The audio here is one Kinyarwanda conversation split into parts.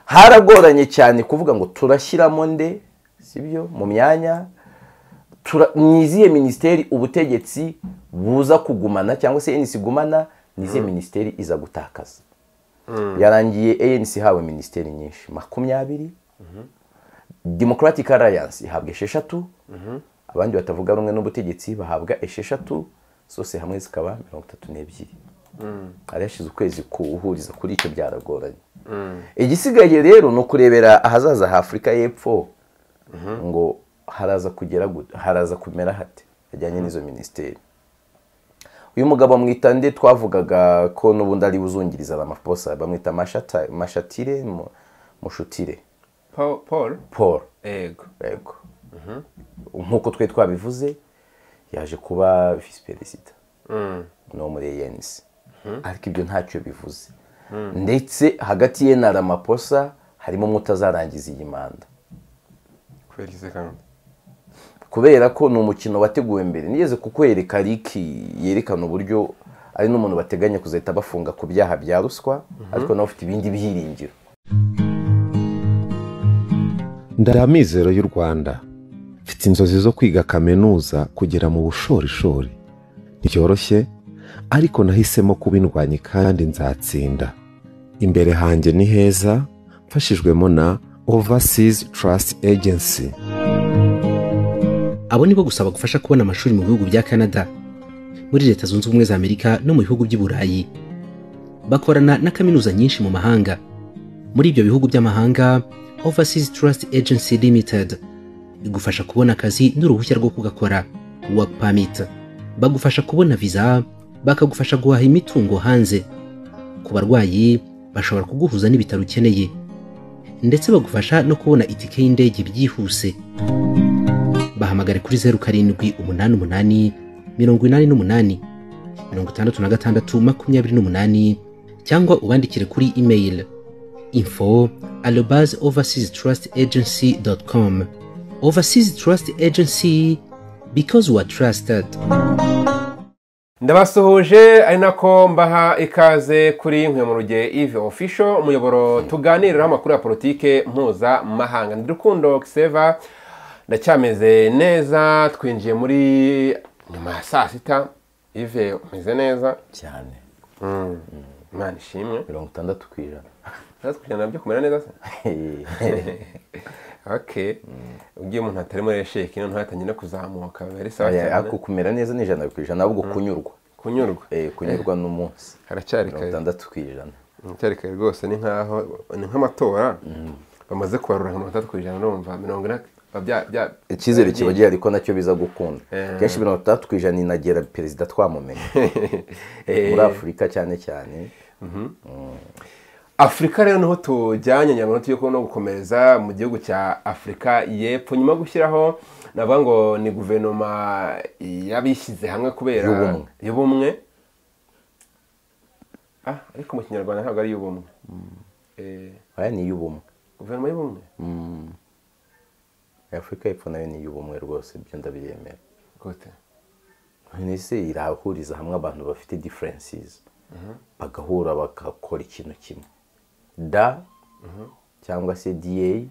haragoranye cyane kuvuga ngo turashyiramo nde sibyo mu myanya ni izihe minisiteri ubutegetsi buza kugumana cyangwa se enisi igumana ni izihe minisiteri iza gutakaza yarangiye enisi ihawe minisiteri nyinshi makumyabiri demokaratike arayanse ihabwa esheshatu abandi batavuga rumwe n'ubutegetsi bahabwa esheshatu zose hamwe zikaba mirongo itatu n'ebyiri hari hashize ukwezi kuwuhuriza kuri icyo byaragoranye igisigaye rero ni ukurebera ahazaza ha afurika y'epfo ngo haraza kugera haraza kumera hate hajyanye n'izo minisiteri uyu mugabo amwita nde twavugaga ko n'ubundi ari uzungiriza amaposa bamwita mashatire mushutire paul paul yego yego nk'uko twe twabivuze yaje kuba visi perezida no muri eyenisi ariko ibyo ntacyo bivuze ndetse hagati ye na ramaposa harimo umwe utazarangiza iyi manda kubera izi gahunda kubera ko ni umukino wateguwe mbere nigeze kukwereka riki yerekana uburyo ari n'umuntu bateganya kuzahita bafunga ku byaha bya ruswa ariko nawe ufite ibindi byiringiro ndara amizero y'u rwanda mfite inzozi zo kwiga kaminuza kugera mu bushorishori ntibyoroshye ariko nahisemo kuba indwanyi kandi nzatsinda imbere hanjye ni heza mfashijwemo na overseas trust agency abo nibo gusaba gufasha kubona amashuri mu bihugu bya canada muri leta zunze ubumwe za amerika no mu bihugu by'i burayi bakorana na kaminuza nyinshi mu mahanga muri ibyo bihugu by'amahanga overseas trust agency limited igufasha kubona akazi n'uruhushya rwo kugakora work permit bagufasha kubona viza bakagufasha guhaha imitungo hanze ku barwayi bashobora kuguhuza n'ibitaro ukeneye ndetse bagufasha no kubona itike y'indege byihuse bahamagare kuri zeru karindwi umunani umunani mirongo inani n'umunani mirongo itandatu na gatandatu makumyabiri n'umunani cyangwa ubandikire kuri email info arobase overseas trust agency dot com overseas trust agency because we are trusted ndabasuhuje ari nako mbaha ikaze kuri nkwe mu rugero ivi ofisho umuyoboro tuganiriraho amakuru ya politike mpuzamahanga ndi rukundo kiseva ndacyameze neza twinjiye muri nyuma ya saa sita ive umeze neza cyane imana ishimwe mirongo itandatu ku ijana natwe kugenda nabyo kumera neza se oke ubwo iyo umuntu atari muri sheki noneho yatangiye no kuzamuka biba ari sawa cyane ariko kumera neza ni ijana ku ijana ahubwo kunyurwa kunyurwa Eh, kunyurwa n'umunsi haracyari mirongo kare itandatu ku ijana haracyari kare rwose ni nk'aho ni nk'amatora bamaze kubarura nka mirongo itandatu ku ijana urumva mirongo ine biba bya- bya- icyizere kiba gihari ko nacyo biza gukunda Eh. kenshi mirongo itandatu ku ijana inagera perezida twamumenya Eh, muri afurika cyane cyane afurika rero niho tujyanye nyamara tujye kubona gukomereza mu gihugu cya afurika y'epfo nyuma yo gushyiraho navuga ngo ni guverinoma y'abishyize hamwe kubera Y'ubumwe. y'ubumwe ah ariko mu kinyarwanda ntabwo ari iy'ubumwe Eh, aya ni iy'ubumwe guverinoma y'ubumwe afurika y'epfo nayo ni iy'ubumwe rwose ibyo ndabyemera gute ese irahuriza hamwe abantu bafite differences bagahura bagakora ikintu kimwe da cyangwa se da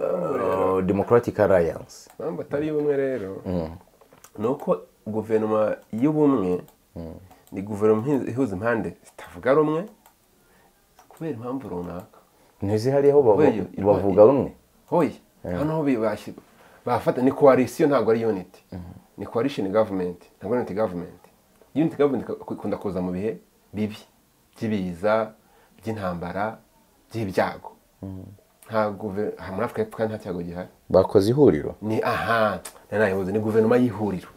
Uh, democratic alliance impamvu atari iy'ubumwe rero ni uko guverinoma y'ubumwe ni guverinoma ihuza impande zitavuga rumwe kubera impamvu runaka ntizi hariho bava- Weyo, irwa- bavuga rumwe hoye hano bibashye bafata ni coalition ntabwo ari unity ni coalition government ntabwo ari unity government unity government iku- ikunda kuza mu bihe bibi by'ibiza by'intambara by'ibyago nta guve- aha muri afurika y'Epfo kandi nta cyago gihari bakoze ihuriro ni aha nanayibuze ni guverinoma y'ihuriro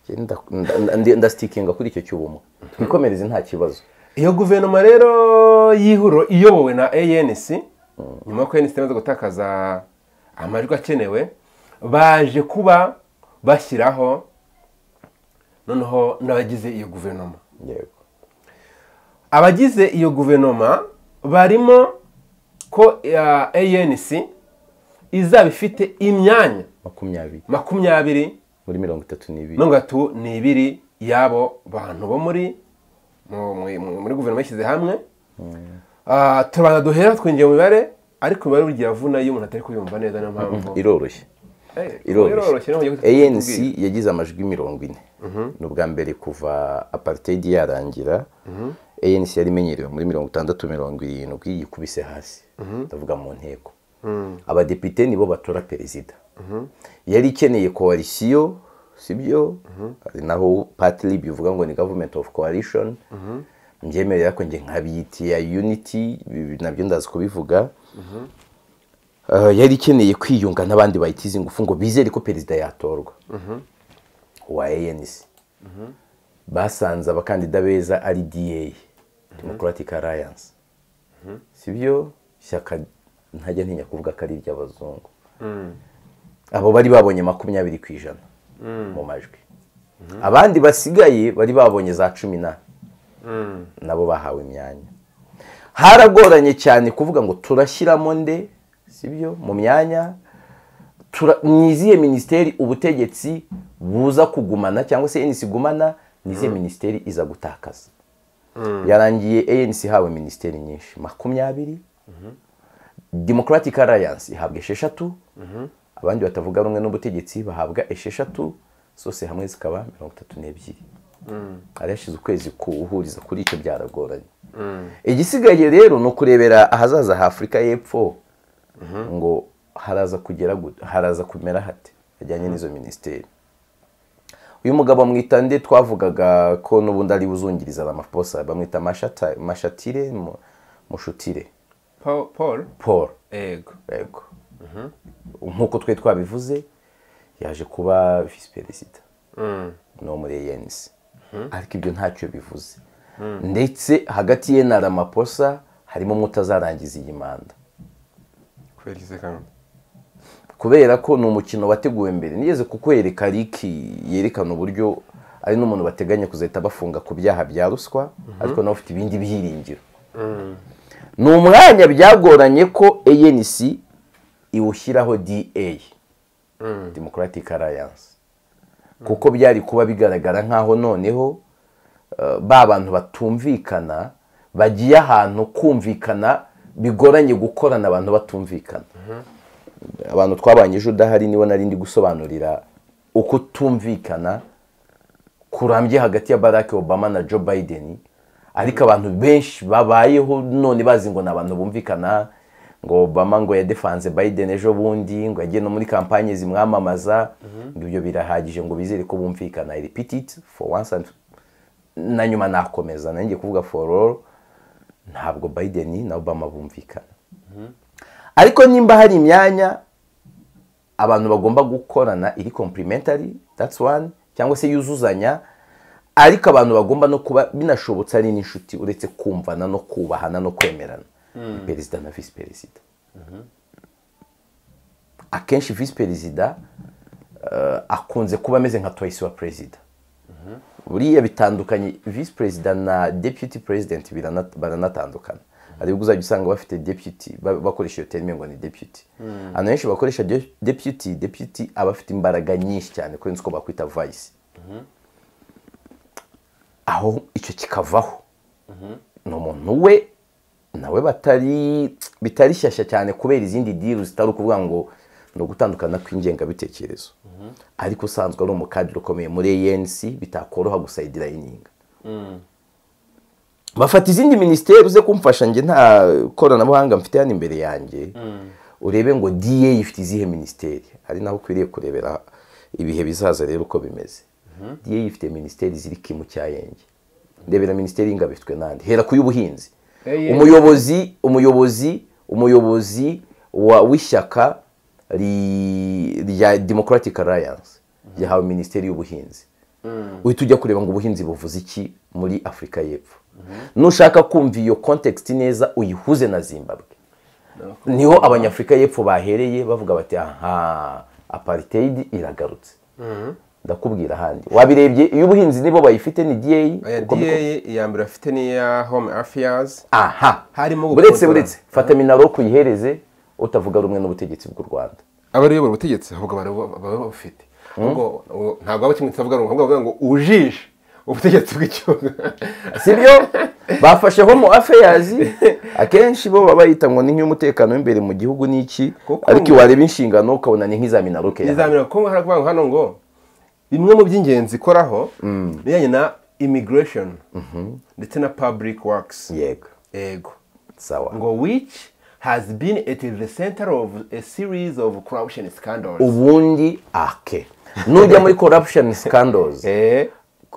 Njye nda- nda- nda- ndasitikinga kuri icyo cy'ubumwe twikomereze nta kibazo iyo guverinoma rero y'ihuriro iyobowe na anc nyuma y'uko anc imaze gutakaza amajwi akenewe baje kuba bashyiraho noneho n'abagize iyo guverinoma yego abagize iyo guverinoma barimo ko anc izaba ifite imyanya makumyabiri makumyabiri muri mirongo itatu n'ibiri mirongo itatu n'ibiri y'abo bantu bo muri mu- mu- muri guverinoma yishyize hamwe Ah, turabanza duhera twinjiye mu mibare ariko imibare burya iravuna iyo umuntu atari kuyumva neza niyo mpamvu iroroshye Eh, iroroshye niyo mpamvu tubwira. anc yagize amajwi mirongo ine ni ubwa mbere kuva apartheid yarangira anc yari imenyerewe muri mirongo itandatu mirongo irindwi yikubise hasi ndavuga mu nteko abadepite nibo batora perezida yari ikeneye koalisiyo sibyo ari naho patiri bivuga ngo ni government of coalition mbyemerera ko njye nkabiyitiya unity ibi nabyo ndazi kubivuga Ah, yari ikeneye kwiyunga n'abandi bayitize ingufu ngo bizere ko perezida yatorwa wa anc basanze abakandida beza ari da democratic alliance sibyo ishyaka ntajya ntinya kuvuga ko ari iry'abazungu abo bari babonye makumyabiri ku ijana mu majwi abandi basigaye bari babonye za cumi na nabo bahawe imyanya haragoranye cyane kuvuga ngo turashyiramo nde sibyo mu myanya tura- ni izihe minisiteri ubutegetsi buza kugumana cyangwa se anc igumana ni izihe minisiteri iza gutakaza yarangiye anc ihawe minisiteri nyinshi makumyabiri democratic alliance ihabwa esheshatu abandi batavuga rumwe n'ubutegetsi bahabwa esheshatu zose hamwe zikaba mirongo itatu n'ebyiri hari hashize ukwezi kuwuhuriza kuri icyo byaragoranye igisigaye rero ni ukurebera ahazaza ha afurika y'epfo ngo haraza kugera gut- haraza kumera hate hajyanye n'izo minisiteri uyu mugabo amwita nde twavugaga ko n'ubundi ari buzungiriza amaposa bamwita Mashata- mashatire Mu- mushutire Pa- paul paul ego yego nk'uko twe twabivuze yaje kuba visi perezida no muri ANC ariko ibyo ntacyo bivuze ndetse hagati ye na ramaposa harimo umwe utazarangiza iyi manda kubera iki se kandi kubera ko ni umukino wateguwe mbere nigeze kukwereka riki yerekana uburyo ari n'umuntu bateganya kuzahita bafunga ku byaha bya ruswa ariko nawe ufite ibindi byiringiro ni umwanya byagoranye ko anc iwushyiraho da democratic alliance kuko byari kuba bigaragara nk'aho noneho eh, ba bantu batumvikana bagiye ahantu kumvikana bigoranye gukorana abantu batumvikana abantu twabanye ejo udahari nibo nari ndi gusobanurira uko tumvikana kurambye hagati ya Barack Obama na Joe Biden ariko abantu benshi babayeho none bazi ngo ni abantu bumvikana ngo Obama ngo yadefanze Biden ejo bundi ngo yagiye no muri kampanye zimwamamaza ngo ibyo birahagije ngo bizere ko bumvikana I repeat it for once and na nyuma nakomeza nanjye kuvuga for all ntabwo Biden na Obama bumvikana ariko nimba hari imyanya abantu bagomba gukorana iri complementary that's one cyangwa se yuzuzanya ariko abantu bagomba no kuba binashobotse ari n'inshuti uretse kumvana no kubahana no kwemerana ni perezida na visi perezida akenshi visi perezida eh, akunze kuba ameze nka toyisi wa perezida buriya bitandukanye visi perezida na deputy president birana- baranatandukana hari ubwo uzajya usanga bafite deputy ba- bakoresha iyo terime ngo ni deputy abantu benshi bakoresha de- deputy deputy aba afite imbaraga nyinshi cyane kurenza uko bakwita vice aho icyo kikavaho ni umuntu we nawe batari bitari shyashya cyane kubera izindi diru zitari ukuvuga ngo ni ugutandukana kw'ingengabitekerezo ariko usanzwe ari umukadiri ukomeye muri anc bitakoroha gusayidira yininga bafata izindi minisiteri uze kumfasha njye nta koranabuhanga mfite hano imbere yanjye urebe ngo da ifite izihe minisiteri ari naho ukwiriye kurebera ibihe bizaza rero uko bimeze da ifite minisiteri ziri kimu cyayenge ndebera minisiteri y'ingabo ifitwe n'andi hera ku y'ubuhinzi Hey, hey. umuyobozi umuyobozi umuyobozi wa w'ishyaka ri- rya democratic alliance yahawe minisiteri y'ubuhinzi uhita ujya kureba ngo ubuhinzi buvuze iki muri afurika y'epfo nushaka kumva iyo context neza uyihuze na zimbabwe niho abanyafurika y'epfo bahereye bavuga bati aha apartheid iragarutse ndakubwira ahandi wabirebye iyo ubuhinzi nibo bayifite ni aya da uko da biko- iya mbere afite n'iya home affairs aha Harimo gukontorora. buretse buretse fata minaro kuyihereze utavuga rumwe n'ubutegetsi bw'u rwanda abariyobora ubutegetsi ahubwo bari baba bafite ubwo ubwo ntabwo aba kimwe kitavuga rumwe ahubwo bavuga ngo ujishe ubutegetsi bw'igihugu sibyo bafasheho mu affairs akenshi bo baba bayita ngo ni nk'iy'umutekano w'imbere mu gihugu n'iki Kuko ariko ngo- iwareba inshingano ukabona ni nk'izamina rukeya nizamira kuko haravuga ngo hano ngo bimwe mu by'ingenzi ikoraho bijyanye na immigration ndetse na public works yego yego sawa ngo which has been at the center of a series of corruption scandals ubundi ake nujya muri corruption scandals eh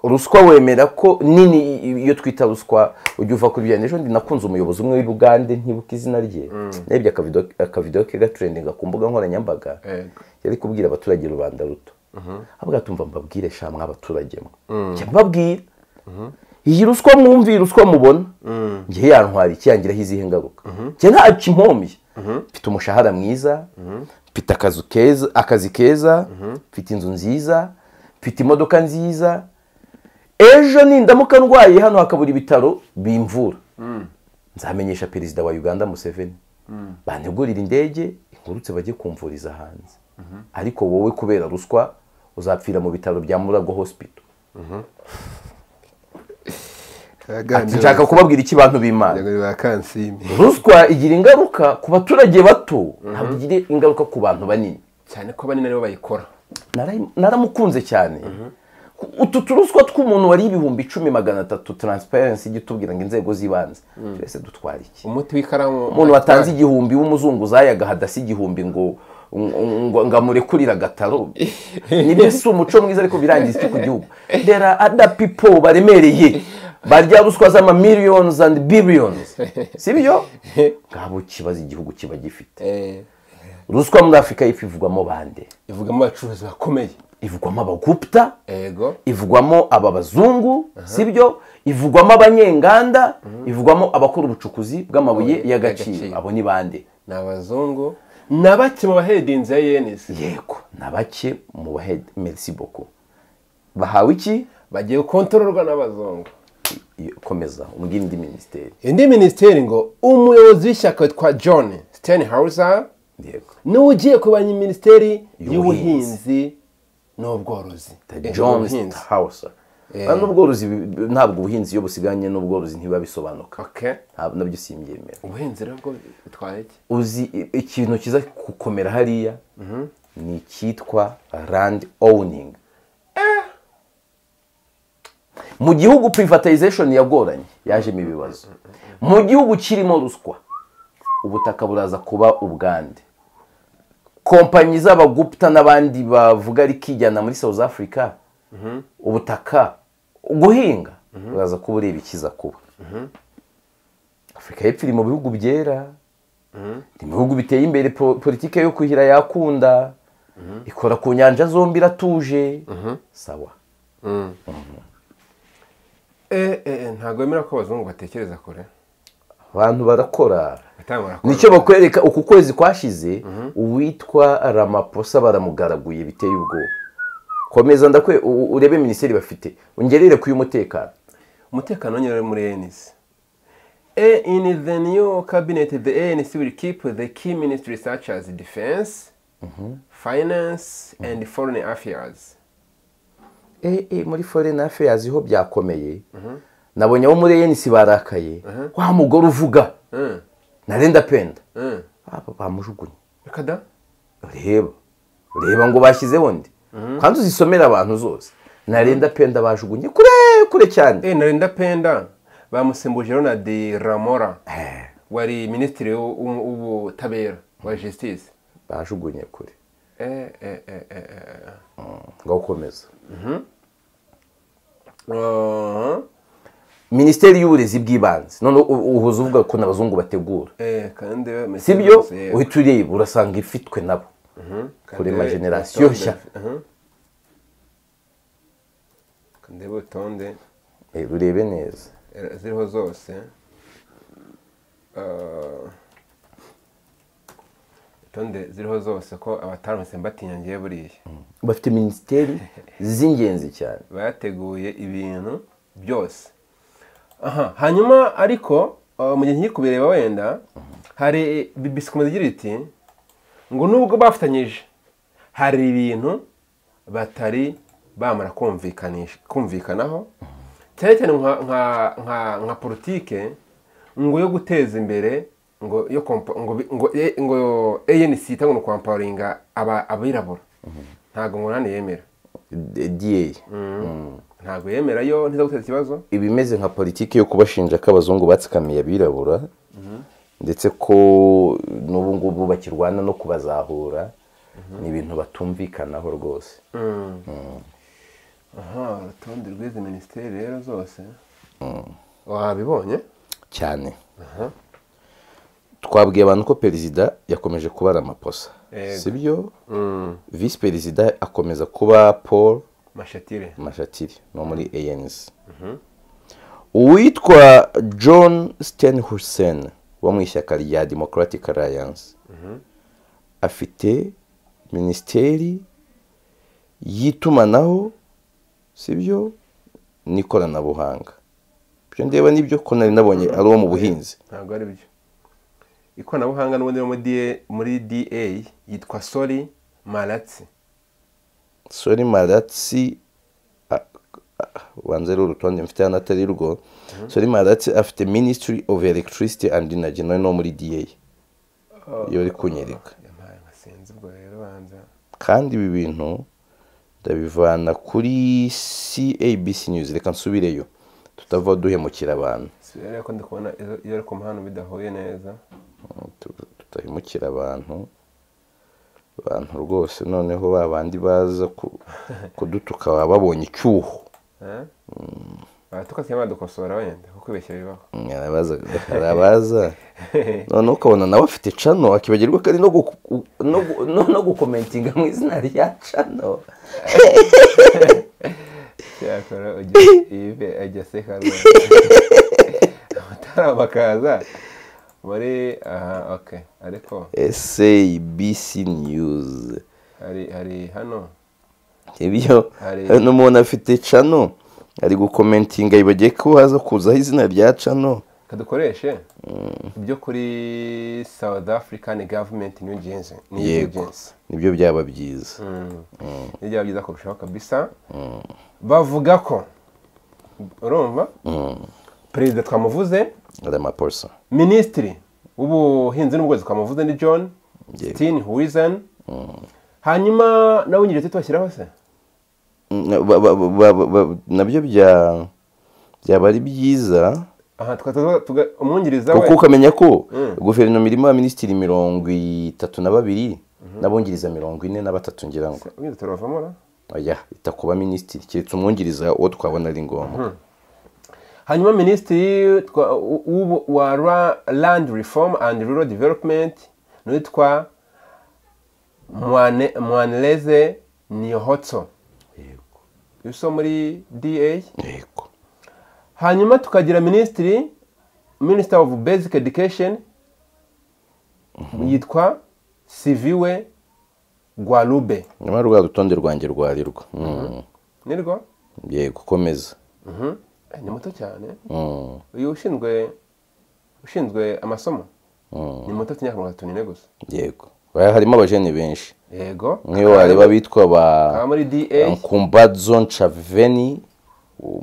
ruswa wemera ko nini iyo twita ruswa ujya uva kuri bya ejo ndi nakunze umuyobozi umwe w'i Bugande ntibuka izina rye nebye akavido akavido ke gatrendinga ku mbuga nkoranyambaga Yego. yari kubwira abaturage rubanda ruto avuga tumva mbabwire sha mwa abaturage mwe Njya mbabwira iyi ruswa mwumviye ruswa mubona njye yantwara iki yangiraho izihe ngaruka njye nta kimpomiye mfite umushahara mwiza mfite akazu keza akazi keza mfite inzu nziza mfite imodoka nziza ejo nindamuka ndwaye hano hakabura ibitaro bimvura nzamenyesha perezida wa uganda museveni bantegurira indege inkurutse bajye kumvuriza hanze ariko wowe kubera ruswa uzapfira mu bitaro bya murago hospital Ati, nshaka kubabwira iki bantu b'imana ba kansime ruswa igira ingaruka ku baturage bato ntabwo igira ingaruka ku bantu banini cyane ko banini aribo bayikora Narayi- naramukunze cyane utu turuswa tw'umuntu wari ibihumbi icumi magana atatu taransiparensi ijya itubwira ngo inzego z'ibanze twese dutwara iki umuti w'ikaramu umuntu watanze igihumbi w'umuzunguzayi agahadasi igihumbi ngo ngo ngo amurekurire agataro nibyo si umuco mwiza ariko birangiza iki ku gihugu there are other people baremereye barya ruswa z'ama millions and billions si byo ngabo kibazo igihugu kiba gifite eh ruswa muri afurika y'epfo ivugwamo bande ivugamo abacuruzi bakomeye ivugwamo abaguputa yego ivugwamo aba bazungu si byo ivugwamo abanyenganda ivugwamo abakora ubucukuzi bw'amabuye Amabuye y'agaciro. y'agaciro abo ni bande ni abazungu na bake mu bahedinzi ya yenisi yego na bake mu bahedi merisi boko bahawe iki bagiye gukontororwa n'abazungu Iyo- komeza umbwira indi minisiteri indi minisiteri ngo umuyobozi w'ishyaka witwa john stenhauser yego niwe ugiye kubanya minisiteri Y'ubuhinzi. y'ubuhinzi n'ubworozi Eh, john ubuhinzi. hausa Eh. n'ubworozi bi- bi- ntabwo ubuhinzi iyo busiganye n'ubworozi ntibiba bisobanuka Okay. ntabwo nabyo simbyemera ubuhinzi rero bwo bitwaye iki uzi i- ikintu kiza gukomera hariya ni icyitwa land owning mu gihugu privatization yagoranye yajemo ibibazo mu gihugu kirimo ruswa ubutaka buraza kuba ubwande kompanyi z'abaguputa n'abandi bavuga ariko ijyana muri south africa ubutaka guhinga buraza kuba ureba ikiza kuba afurika y'epfo iri mu bihugu byera ni mu bihugu biteye imbere po- politike yo kuhira yakunda ikora ku nyanja zombi iratuje sawa eh eh ntabwo wemera ko abazungu batekereza kure abantu barakora Batanga barakora. nicyo bakwereka uku kwezi kwashize uwitwa ramaposa baramugaraguye biteye ubwoba komeza ndakwe u- urebe minisiteri bafite ungerere ku y'umutekano umutekano wonyine muri ANC Eh, in the new cabinet the ANC will keep the key ministries such as defense finance and foreign affairs eh, eh, muri foreign affairs ho byakomeye nabonye abo muri enisi barakaye wa mugore uvuga Mm, narenda penda mm. aba bamujugunye reka da reba reba ngo bashyizeho ndi kandi uzisomera abantu zose narenda penda bajugunye kure kure cyane Eh, narinda penda bamusimbuje ronald ramora Eh, wari minisitiri w'u- w'u- w'ubutabera wa justice bajugunye kure Eh, eh, eh, eh, eh. ngo ukomeze Uh-huh. minisiteri y'uburezi bw'ibanze none u- uhuza uvuga ko n'abazungu bategura Eh, kandi we- si byo Eh, uhita ureba urasanga ifitwe nabo kuri ma generasiyo nshya. kandeba urutonde Eh, urebe neza eh, ziriho zose Ah, urutonde ziriho zose ko abatarumvise mbatinya ngiye buriya bafite minisiteri z'ingenzi cyane bateguye ibintu byose aha hanyuma ariko uh, mu gihe ngiye kubireba wenda hari bibisi ikomeza igira iti ngo nubwo bafatanyije hari ibintu batari bamara kumvikanisha kumvikanaho cyane cyane nka nka nka nka politike ngo yo guteza imbere ngo yo kompa- ngo bi- ngo e- ngo ANC itanga no kwamparinga aba abirabura ntago nkunani yemera DA ntago yemera yo ntiza guteza ikibazo ibimeze nka politiki yo kubashinja ko abazungu batsikamiye abirabura ndetse ko n'ubu ngubu bakirwana no kubazahura ni ibintu batumvikanaho rwose aha urutonde rw'izi minisiteri rero zose wabibonye cyane twabwiye abantu ko perezida yakomeje kubara amaposa Yego. si byo visi perezida akomeza kuba paul mashatire mashatiri no muri anc uwitwa john sten hussein wo mu ishyaka rya democratic alliance afite minisiteri y'itumanaho si byo n'ikoranabuhanga ibyo ndeba nibyo ko nari nabonye ari uwo mu buhinzi ntabwo ari byo ikoranabuhanga n'ubundi rero muri DA muri da yitwa sori maratsi sori maratsi a- a- banza ari urutonde mfite hano atari rwo sori maratsi afite minisitiri ofu elegitirisiti andi inaji nawe no muri da iyo uri kunyereka yampaye nkasinzi ubwo rero banza kandi ibi bintu ndabivana kuri cabc news reka nsubireyo tutava duhemukira abantu si rero ko ndi kubona izo- iyo ari ku muhanda bidahuye neza Tu- tutahemukira abantu abantu rwose noneho ba bandi baza ku- kudutuka baba babonye icyuho Eh? baratuka cyangwa badukosora wenda kuko ibeshya bibaho arabaza arabaza noneho ukabona nawe afite cano akibagirwa kandi no guku- no gu- no- no gukomentinga mu izina rya cano cyakora ibe ajya aseka rwose amatara bakaza muri aha ok ariko sabc news hari hari hano ibyo Hari- hari n'umuntu afite cano ari gukomentinga yibagiye ko haza kuzaho izina rya cano kadukoreshe ibyo kuri south african government new agency yego nibyo byaba byiza ni byaba byiza kurushaho kabisa bavuga ko urumva perezida twamuvuze ari amaposa minisitiri w'ubuhinzi n'ubworozi twamuvuze ni john Yego. sitini huwizani hanyuma nawe wungirije tutwashyiraho se Na- ba- ba- ba- ba- ba- nabyo bya- byaba ari byiza aha tukaza tuga- umwungiriza kuko we ukamenya ko guverinoma irimo abaminisitiri mirongo itatu na babiri n'abungiriza mirongo ine na batatu ngira ngo ubuhinzi turavamo ra? oya itakuba minisitiri keretse umwungiriza uwo twabona ari ngombwa hanyuma minisitiri twa- u- w'ubu- wa Ra- land reform and rural development n'uwitwa Mwane- mwaneleze niyohotso yuso muri da yego hanyuma tukagira minisitiri minisita of basic education yitwa siviwe gwarube nyuma rwa rutonde rwanjye rwarirwa Mm. nirwo yego komeza Mhm. Eh, ni muto cyane Mm. uyu ushinzwe ushinzwe amasomo Mm. ni muto afite imyaka mirongo itatu n'ine gusa yego Oya, harimo abajene benshi yego nk'iyo wareba bitwa ba aba muri da nkumbadzo nchaveni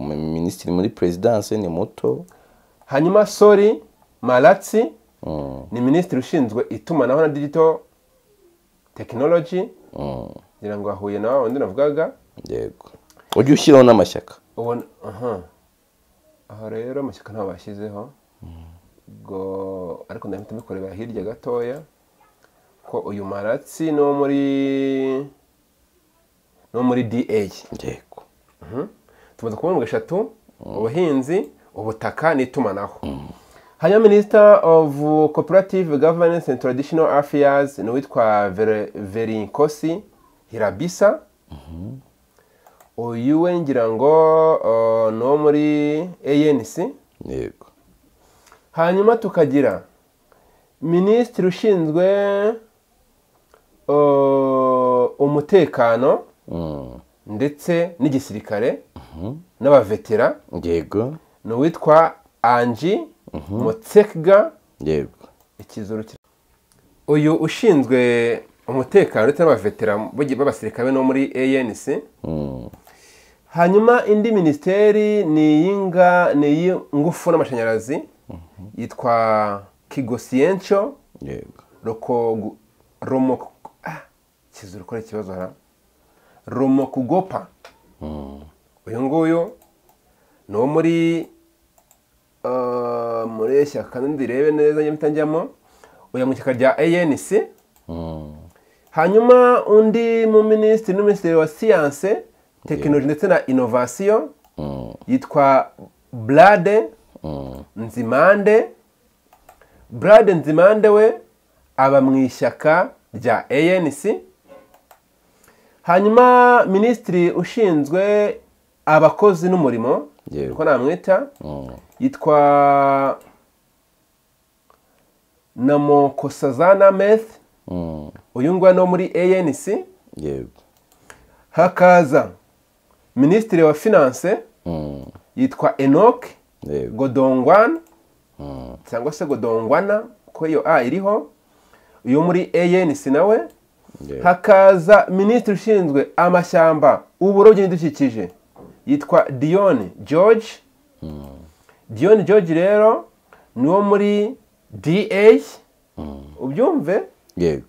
minisitiri muri perezidanse ni muto hanyuma sori maratsi Mm. ni minisitiri ushinzwe itumanaho na digital tekinoloji Mm. ngira ngo ahuye na wa wundi navugaga yego ujye ushyiraho n'amashyaka ubona aha aha rero amashyaka ntabwo bashyizeho ubwo ariko ndahita mbikorera hirya gatoya ko uyu maratsi ni uwo muri ni uwo muri da yego tumaze kubona eshatu ubuhinzi ubutaka n'itumanaho hanyuma minisita of cooperative governance and traditional affairs ni uwitwa Vere- verinkosi hirabisa uyu we ngira ngo uh, ni uwo muri anc yego hanyuma tukagira minisitiri ushinzwe uh, umutekano Mm. ndetse n'igisirikare n'abavetera yego ni uwitwa anji mutsekga yego ikizuru kiri- uyu ushinzwe umutekano ndetse n'abavetera b'abasirikare no muri anc Mm. hanyuma indi minisiteri ni iy'inga ni iy'ingufu n'amashanyarazi yitwa kigosiyenco yego roko romo ah kizuru kora ikibazo hara romo kugopa uyu nguyu ni uwo muri ah, muri iri shyaka ndirebe neza njye mpita njyamo uyu mu ishyaka rya anc hanyuma undi mu minisitiri n'umuminisitiri wa siyanse tekinoloji ndetse na inovasiyo yitwa brade nzimande brade nzimande we aba mu ishyaka rya anc hanyuma minisitiri ushinzwe abakozi n'umurimo Yewe. ko namwita yitwa namokosazana meth uyu nguyu ni uwo muri anc yego hakaza minisitiri wa finance yitwa enoke yego godongwana cyangwa se godongwana ko iyo a iriho uyu muri anc nawe yego hakaza minisitiri ushinzwe amashyamba uburobyi n'ibidukikije yitwa dion george dion george rero ni uwo muri da ubyumve yego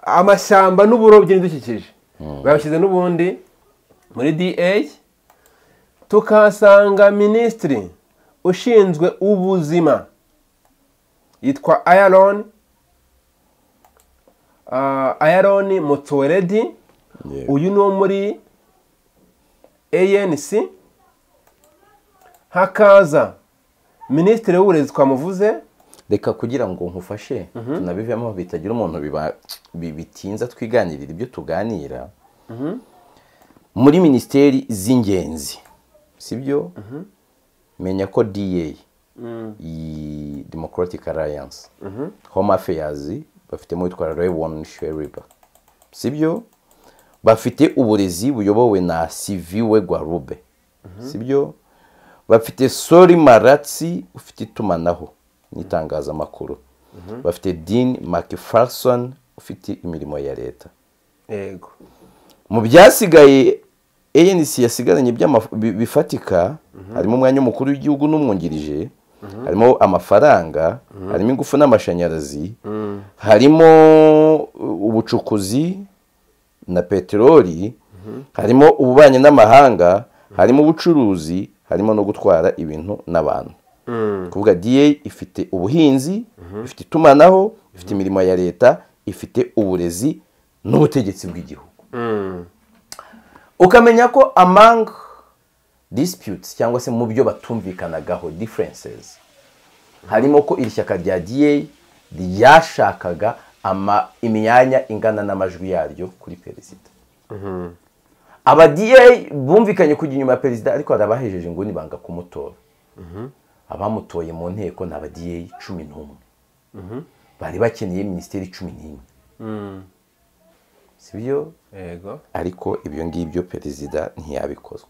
amashyamba n'uburobyi n'ibidukikije babishyize n'ubundi muri da tukahasanga minisitiri ushinzwe ubuzima yitwa ayaron ayaron motoweredi yego uyu ni uwo muri anc hakaza minisitiri w'uburezi twamuvuze reka kugira ngo nkufashe tunabivemo bitagira umuntu biba- bi- bitinza twiganirira ibyo tuganira muri minisiteri z'ingenzi sibyo menya ko da iyi democratic alliance home affairs bafitemo witwa rewon sheriba sibyo bafite uburezi buyobowe na siviwe gwarube sibyo bafite sori maratsi ufite itumanaho n'itangazamakuru bafite dean mcpherson ufite imirimo ya leta yego mu byasigaye anc yasigaranye by'ama- bi- bifatika harimo umwanya w'umukuru w'igihugu n'umwungirije harimo amafaranga harimo ingufu n'amashanyarazi harimo uh, ubucukuzi na peteroli harimo ububanyi n'amahanga harimo ubucuruzi harimo no gutwara ibintu n'abantu kuvuga da ifite ubuhinzi ifite itumanaho ifite imirimo ya leta ifite uburezi n'ubutegetsi bw'igihugu ukamenya ko among disputes cyangwa se mu byo batumvikanagaho differences harimo ko iri shyaka rya da ryashakaga ama- imyanya ingana n'amajwi yaryo kuri perezida aba da bumvikanye kujya inyuma ya perezida ariko hari abahejeje inguni banga kumutora abamutoye mu nteko ni aba da cumi n'umwe bari bakeneye minisiteri cumi n'imwe si byo yego ariko ibyo ngibyo perezida ntiyabikozwa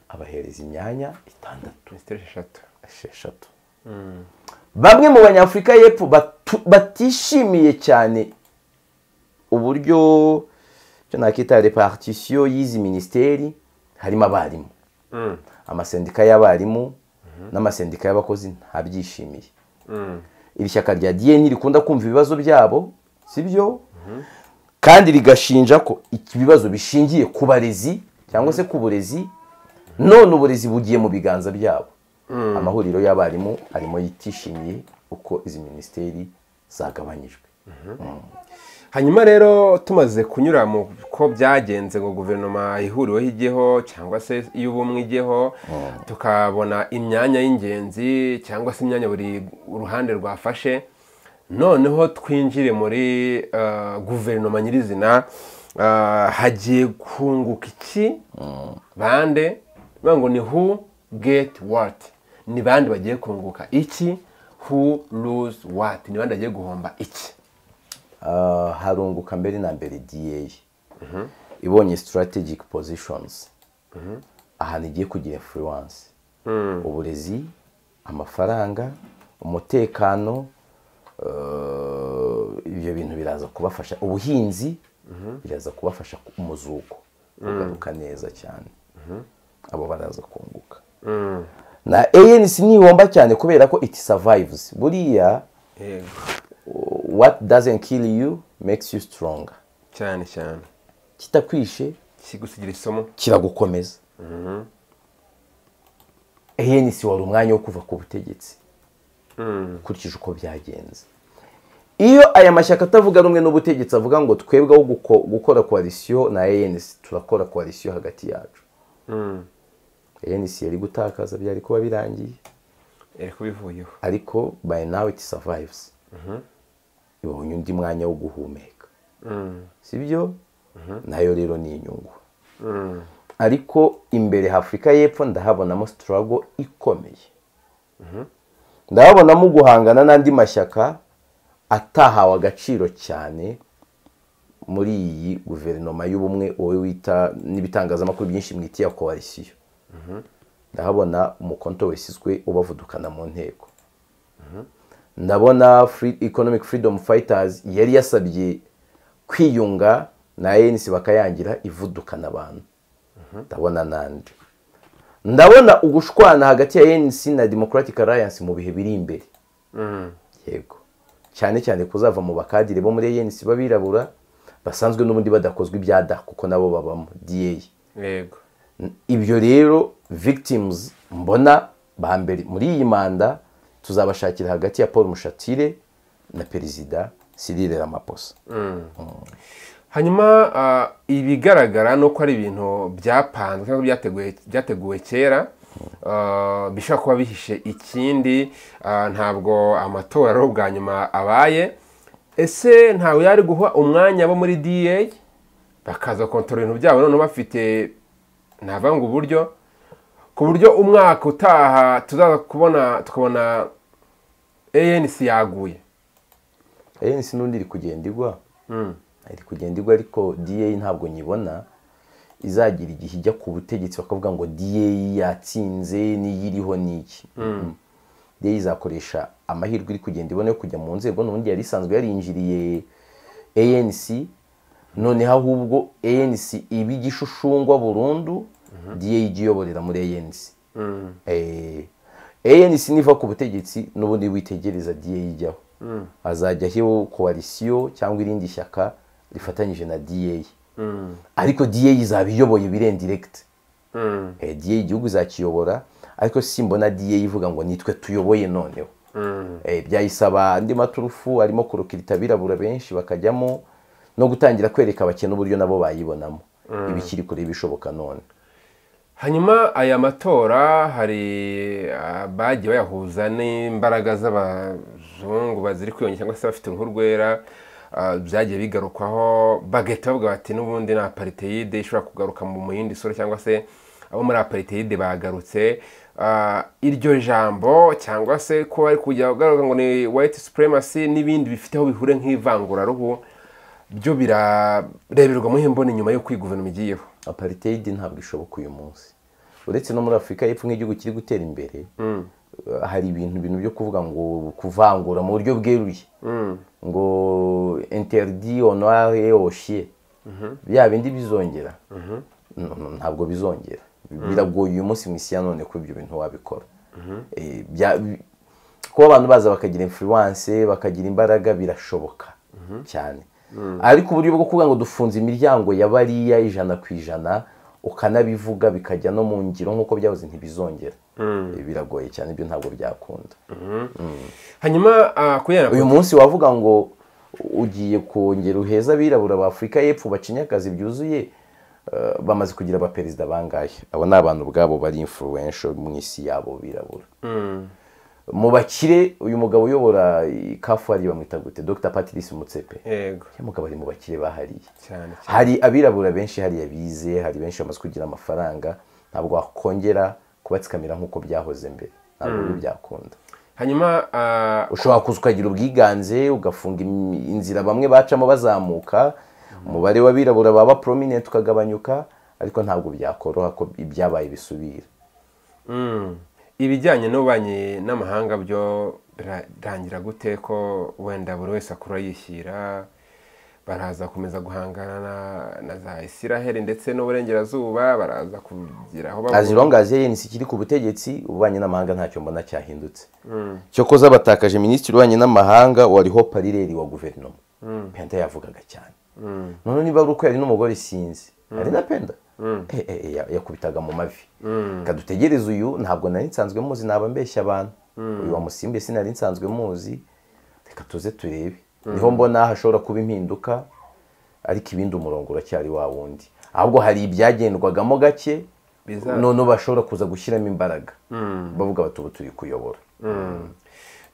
abahereza imyanya itandatu minisitiri eshatu esheshatu bamwe mu banyafurika y'epfo batu- batishimiye cyane uburyo icyo nakita repartisiyo y'izi minisiteri harimo abarimu amasendika y'abarimu n'amasendika y'abakozi ntabyishimiye iri shyaka rya diye ntirikunda kumva ibibazo byabo si byo kandi rigashinja ko iki- ibibazo bishingiye ku barezi cyangwa se ku burezi none uburezi bugiye mu biganza byabo amahuriro y'abarimu arimo yitishimiye uko izi minisiteri zagabanyijwe hanyuma rero tumaze kunyura mu ko byagenze ngo guverinoma ihuriweho ijyeho cyangwa se iy'ubumwe ijyeho tukabona imyanya y'ingenzi cyangwa se imyanya buri uruhande rwafashe noneho twinjire muri eh, guverinoma nyirizina eh, hagiye kunguka iki bande bivuga ngo ni who get what ni bande bagiye kunguka iki who lose what ni bande bagiye guhomba iki Ah, harunguka mbere na mbere da ibonye strategic positions ahantu igiye kugira influence uburezi amafaranga umutekano eh, ibyo bintu biraza kubafasha ubuhinzi biraza kubafasha umuzuko ugaruka neza cyane abo baraza kunguka na anc ntibomba cyane kubera ko it survives buriya yego what doesn't kill you makes you stronger cyane cyane kitakwishe kigusigira isomo kiragukomeza ANC wari umwanya wo kuva ku butegetsi ukurikije uko byagenze iyo aya mashyaka atavuga rumwe n'ubutegetsi avuga ngo twebwe aho guko- gukora koalisiyo na ANC turakora koalisiyo hagati yacu ANC yari gutakaza byari kuba birangiye yari kubivuyeho ariko by now it survives ibonye undi mwanya wo guhumeka sibyo nayo rero ni inyungu ariko imbere Afurika y'Epfo ndahabonamo sitarago ikomeye ndahabonamo guhangana n'andi mashyaka atahawe agaciro cyane muri iyi guverinoma y'ubumwe wowe wita n'ibitangazamakuru byinshi mwiti ya koalisiyo ndahabona umukonto wesizwe ubavudukana mu nteko ndabona free, economic freedom fighters yari yasabye kwiyunga na ANC bakayangira ivudukana abantu ndabona nandi ndabona ugushwana hagati ya ANC na Democratic Alliance mu bihe biri imbere yego cyane cyane kuzava mu bakadire bo muri ANC babirabura basanzwe n'ubundi badakozwe ibya da kuko nabo babamo DA yego ibyo rero victims mbona ba mbere muri iyi manda tuzabashakira hagati ya paul mushatire na perezida cyril ramaphosa hanyuma ah, ibigaragara ni uko ari ibintu byapanzwe cyangwa byateguwe byateguwe kera ah, bishobora kuba bihishe ikindi ah, ntabwo amatora ari ubwa nyuma abaye ese ntawe yari guha umwanya abo muri da bakaza kontorora ibintu byabo noneho bafite ntavuga ngo uburyo ku buryo umwaka utaha tuzaza kubona tukabona anc yaguye ANC n'undi iri kugenda igwa iri kugenda igwa ariko da ntabwo nyibona izagira igihe ijya ku butegetsi bakavuga ngo da yatsinze n'iyiriho n'iki da izakoresha amahirwe iri kugenda ibona yo kujya mu nzego n'ubundi yari isanzwe yarinjiriye anc noneho ahubwo anc iba igishushumbwa burundu da ijya iyoborera muri anc Eh, ANC niva ku butegetsi n'ubundi witegereza DA ijyaho azajyaho koalisiyo cyangwa irindi shyaka rifatanyije na DA ariko DA izaba iyoboye birendiregiti DA igihugu izakiyobora ariko simbona DA ivuga ngo nitwe tuyoboye noneho Eh, byayisaba andi maturufu arimo kurukirita abirabura benshi bakajyamo no gutangira kwereka abakene uburyo nabo bayibonamo ibikiri kure bishoboka none hanyuma aya matora hari abagiye bayahuza n'imbaraga z'abazungu baziri kwiyongera cyangwa se bafite uruhu rwera ah, byagiye bigarukwaho bagahita bavuga bati n'ubundi ni apariteyide ishobora kugaruka mu mu yindi sura cyangwa se abo muri apariteyide bagarutse Ah, iryo jambo cyangwa se ko bari kujya bagaragaza ngo ni white supremacy n'ibindi bifite aho bihure nk'ivanguraruhu byo birareberwa muri mboni nyuma y'uko iyi guverinoma igiyeho apartheid ntabwo ishoboka uyu munsi uretse no muri afurika y'epfo nk'igihugu kiri gutera imbere eh, hari ibintu ibintu byo kuvuga ngo kuvangura mu buryo bweruye ngo interdi honorare oshie bya bindi bizongera No, no, ntabwo bizongera biragoye uyu munsi mu isi ya none kuba ibyo bintu wabikora Eh, bya- bi- kuba abantu baza bakagira influence bakagira imbaraga birashoboka cyane ariko uburyo bwo kuvuga ngo dufunze imiryango ya bariya ijana ku ijana ukanabivuga bikajya no mu ngiro nk'uko byahoze ntibizongera Eh, biragoye cyane ibyo ntabwo byakunda hanyuma ah, kubera uyu munsi wavuga ngo ugiye kongera uheza abirabura ba afurika y'epfo bacinye akazi byuzuye eh, bamaze kugira abaperezida bangahe abo ni abantu ubwabo bari influential mu isi yabo birabura mu bakire uyu mugabo uyobora kafu hariya bamwita gute dr patrice mutsepe yego uyu mugabo ari mu bakire bahariye cyane cyane hari abirabura benshi hariya bize hari benshi bamaze kugira amafaranga ntabwo wakongera kubatsikamira nk'uko byahoze mbere ntabwo biba byakunda hanyuma ah, ushobora kuza ukagira ubwiganze ugafunga im- inzira bamwe bacamo bazamuka umubare w'abirabura baba prominent ukagabanyuka ariko ntabwo byakoroha ko ibyabaye bisubira mm, ibijyanye n'ububanyi n'amahanga byo birarangira gute ko wenda buri wese akura yishyira baraza kumeza guhangana na- na za isiraheli ndetse n'uburengerazuba baraza kugeraho babura- azirongaziye yenisi ikiri ku butegetsi ububanyi n'amahanga ntacyo mbona cyahindutse cyokoza batakaje minisitiri ububanyi n'amahanga wariho parireri wa guverinoma penda yavugaga cyane none niba ari uko yari n'umugore sinzi ari na penda Eh, eh, eh, ya- yakubitaga mu mavi kadutegereze uyu ntabwo nari nsanzwe muzi naba mbeshya abantu uyu wa musimbe sinari nsanzwe muzi reka tuze turebe niho mbona hashobora kuba impinduka ariko ibindi umurongo uracyari wa wundi ahubwo hari ibyagendwagamo gake Biza- noneho bashobora kuza gushyiramo imbaraga bavuga bati ubu turi kuyobora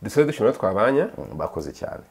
dusore dushobora twabanya Mm, bakoze cyane